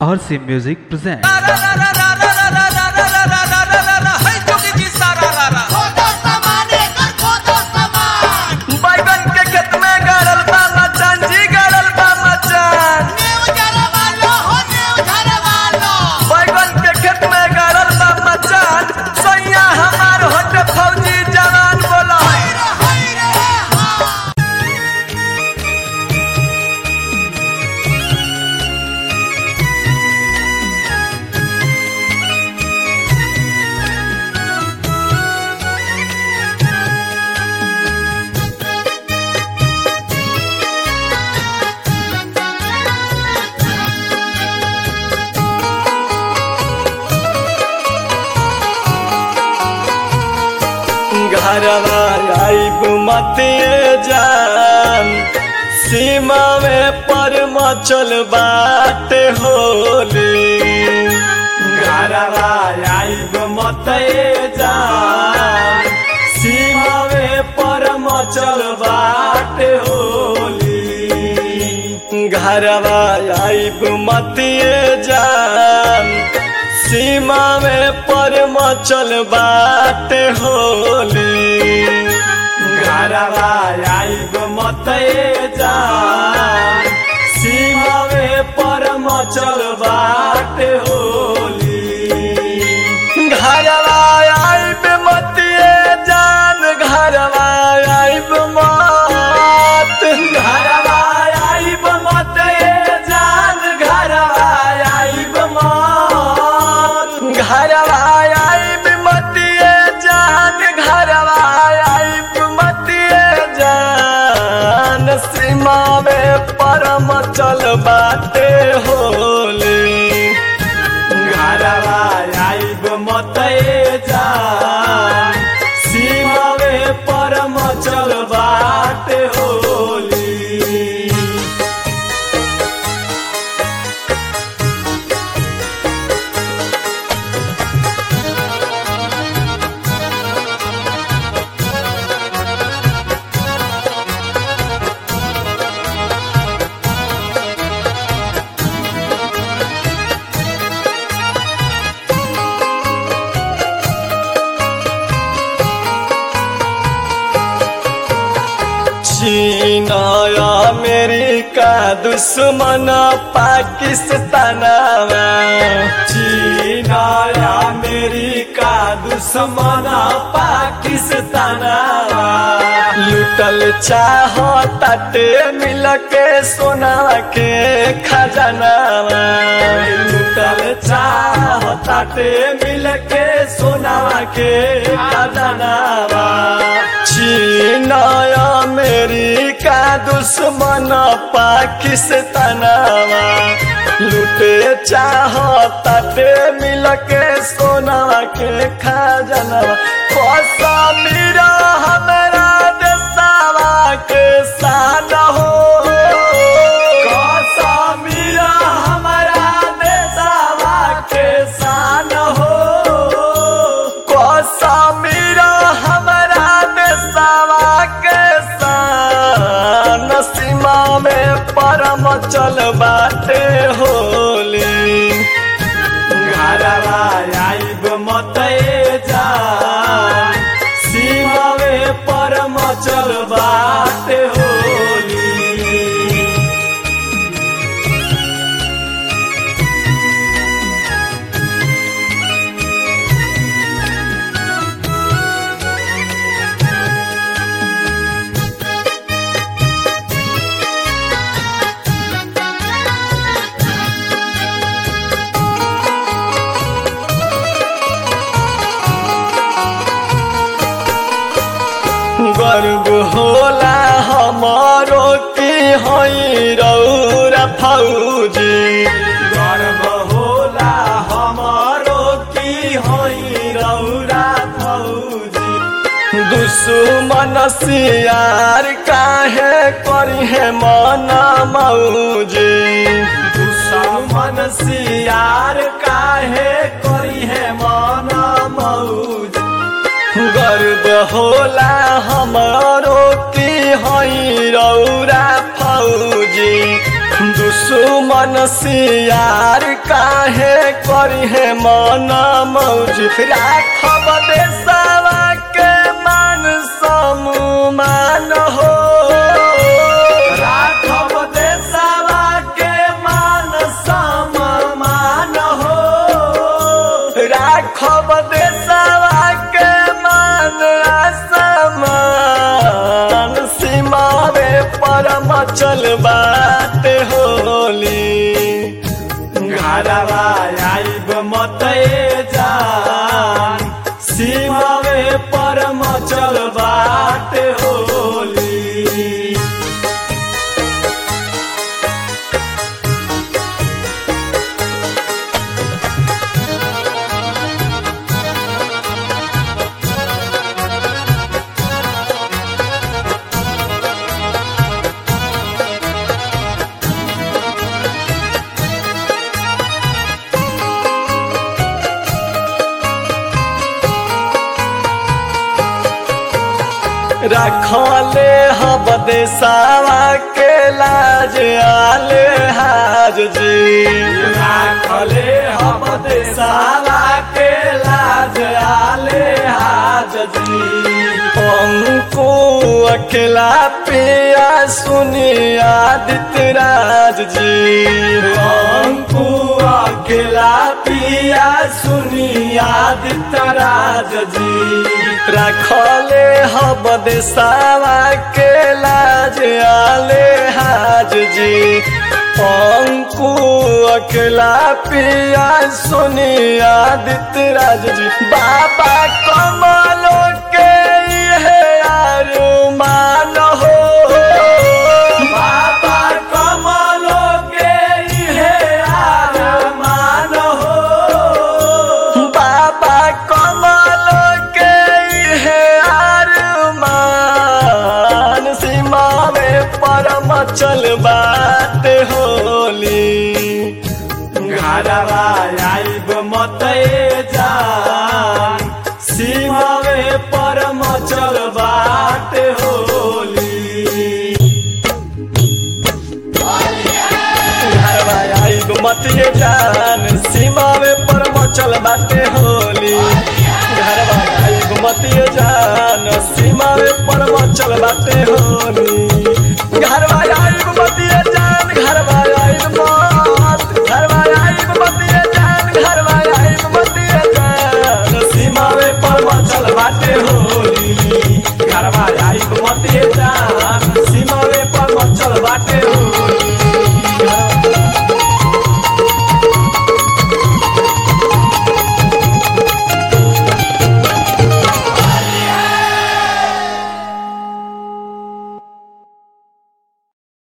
RC Music presents. बैगन के खेत में गड़ल बा मचान जी गड़ल बा मचान बैगन के खेत में गड़ल बा मचान सैया हमार होते फौजी जवान बोला घरवा आइब मतिए जान सीमा में पर मचल बाटे होली घरवा आइब मतिए जान सीमा में पर मचल बाटे होली घरवा आइब मतिए जान सीमा में पर मचल बाटे होली घरवा आइब मते जान सीमा में पर मचल बाटे होली घरवा आइब मतिए जान घरवा आइब मत घरवा आइब मते जान घरवा आइब मत घरवा आइब मतिए जान घरवा आइब मतिए जान सीमा में परम चल बाटे होली घरवा आइब मते जान सीमा में परम चल बाटे होली चीन अमेरिका दुश्मन पाकिस्तान चीन अमेरिका दुश्मन पाकिस्तान लुटल चाह ताटे मिल के सोना के खजाना लुटल चाह ताटे मिल के सोना के खजाना चीन अमेरिका दुश्मन पाकिस्तानवा लुटे चाह ताटे मिल के सोना के खजानवा कश्मीर हमरा देशवा के शान हो कश्मीर हमरा देशवा के शान हो कश्मीर हमरा देशवा के शान सीमा में परम चल बाटे होली घरवा आइब मते जान सीमा में परम चल बाटे होली गर्व होला हमारो की हई रौरा फौजी गर्व होला हमारो की हई रौरा फौजी दुश्मन सियार काहे करी है मन मौजी दुश्मन सियार काहे करी है मन मौजी गर्व होला हमारो की हई रौरा फौजी दुश्मन सियार का करी है माना मौज राखब देशवा के मान सम्मान हो राखब देशवा के मान सम्मान हो राखब देशवा के मान असमान सीमावे परम चल बात होली घरवा आइब मते जान सीमावे परम चल बात होली रखले हब देसावा के लाज आले हाज जी रखले हब देसावा के लाज आले हाज जी हमको अकेला पिया सुनी आदित्य राज जी हमको अकेला पिया सुनी आदित्य राज जी रखले हब देसावा के लाज आले हाज जी अंकु अकेला पिया सुनी आदित्य राज जी बाबा कमलो के ये अरुमान हो बाबा कमलो के ये अरुमान हो बाबा कमल के हे अरमान सीमा में परम चल बात होली घरवा आइब मते जान सीमा में परम चल बात होली घरवा आइब मतिए जान सीमा में परम चल बाटे होली घरवा आइब मतिए जान सीमा में परम चल बाटे होली घरवा